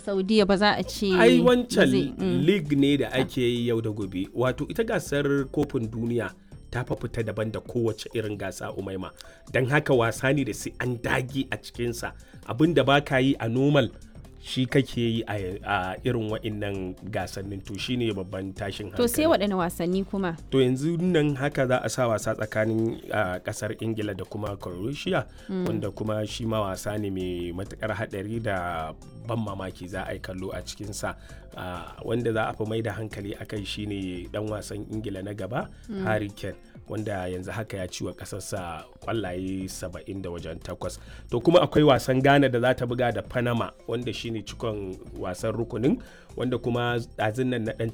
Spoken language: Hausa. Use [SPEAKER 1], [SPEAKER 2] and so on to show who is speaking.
[SPEAKER 1] saudiya ba za a ce
[SPEAKER 2] ai
[SPEAKER 1] ba
[SPEAKER 2] wancan
[SPEAKER 1] zai- mm.
[SPEAKER 2] league ne da ake yi yau da gobe wato ita gasar kofin duniya ta fa fita daban da kowace irin gasa umaima don haka wasa ne da sai an dage a cikinsa abin da ba ka yi a normal shi kake yi a a irin wa'innan gasannin to shine babban tashin hankali
[SPEAKER 1] to sai waɗanne wasanni kuma
[SPEAKER 2] to yanzu nan haka za a sa wasa tsakanin ah, kasar ingila da kuma croatia wanda kuma shi ma wasa ne mai matukar hadari da ban mamaki za a yi kallo a cikinsa Ah, wanda za a fi mai da hankali a kai shine dan wasan ingila na gaba harry kane wanda yanzu haka ya ci wa kasarsa kwallaye 70 da wajen takwas to kuma akwai wasan ghana da za ta buga da panama wanda shine cikon wasan rukunin wanda kuma ɗazin nan na ɗan